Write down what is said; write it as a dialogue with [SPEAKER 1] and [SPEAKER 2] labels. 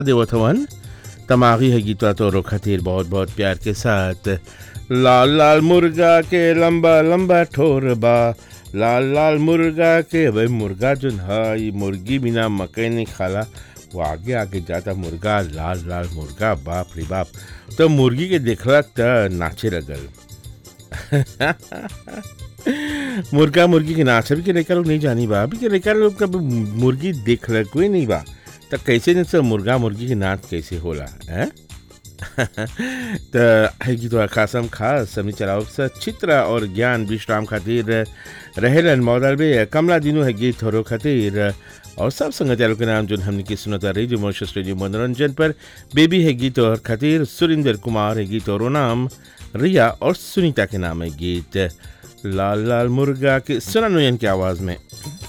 [SPEAKER 1] देवत हवन तमागी है गीतवा तोरो खातिर बहुत बहुत प्यार के साथ लाल लाल मुर्गा के लंबा लंबा ठोर बा लाल लाल मुर्गा के भाई मुर्गा जो है मुर्गी बिना मकई नहीं खाला वो आगे आगे जाता मुर्गा लाल लाल मुर्गा बाप रे बाप तो मुर्गी के देखला त नाचे लगल मुर्गा मुर्गी के नाच अभी के लड़का लोग नहीं जानी बा अभी के लड़का लोग कभी मुर्गी देख ल कोई नहीं बा तो कैसे नहीं सब मुर्गा मुर्गी के नाच कैसे होला हैं तो है कि तो खासम खास समी चलाओ स चित्रा और ज्ञान विश्राम खातिर रहेलन मॉडल में कमला दिनू है गीत थोरो खातिर और सब संगत के नाम जो हमने की सुनता रेडियो मोशस रेडियो मनोरंजन पर बेबी है गीत और खातिर सुरिंदर कुमार है गीत और नाम रिया और सुनीता के नाम है गीत लाल लाल मुर्गा के सुना नोयन की आवाज़ में